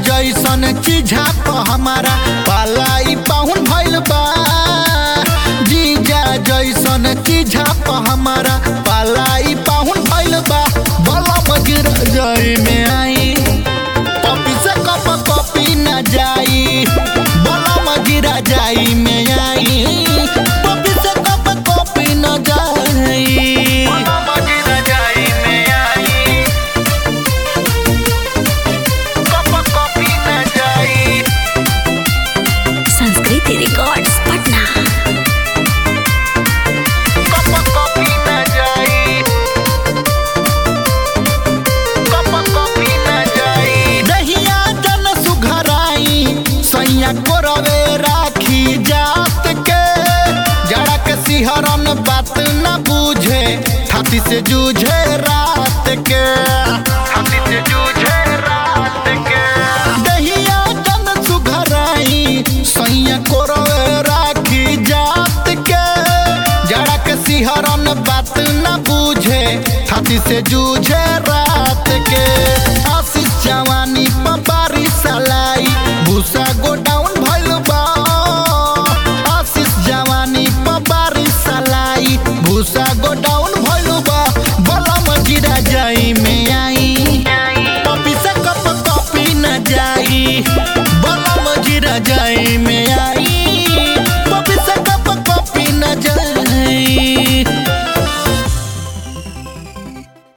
जैसन चीझा प हमारा पालाई पाहुन भइल बा जीजा जैसन चीझा प हमारा पालाई पाहुन भइल बा बला मगिर जाई में आई पपी से कप कॉपी न जाई बला मगिरा जाई में आई पपी से कप कॉपी न जाई बला मगिरा जाई में आई कप कॉपी न जाई संस्कृति रिकॉर्ड्स पटना कप कॉपी न जाई कप कॉपी न जाई दहिया जन सुघराई सैया कोरवे राखी जात के जड़ा के सिहरन बात न बूझे छाती से जूझे